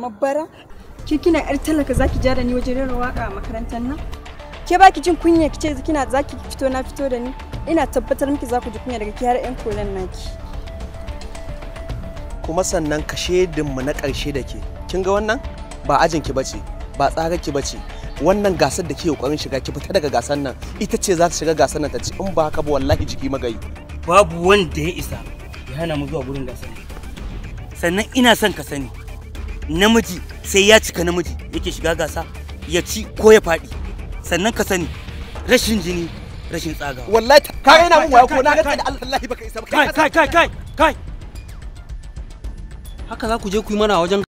kamar bara ke kina yar talaka zaki ja da ni wajen rera waka a makarantar nan ke baki jin kunya ki ce kina zaki fito na fito da ni ina tabbatar miki za ku ji kunya daga ki har yan kolan naki kuma sannan ka mu na ƙarshe da ke kin ga wannan ba ajin ki bace ba tsarar ki bace wannan gasar da ke kokarin shiga ki fita daga gasar nan ita ce za ta shiga gasar nan ta ci in ba haka ba wallahi jiki magayi babu wanda ya isa ya hana mu zuwa gurin gasar sannan ina son ka sani namiji sai ya cika namiji yake shiga gasa ya ci ko ya faɗi sannan ka sani rashin jini rashin tsagawa wallahi ka raina mun waya ko na ga da Allah baka isa ba kai kai kai kai kai haka za ku je ku yi mana a wajen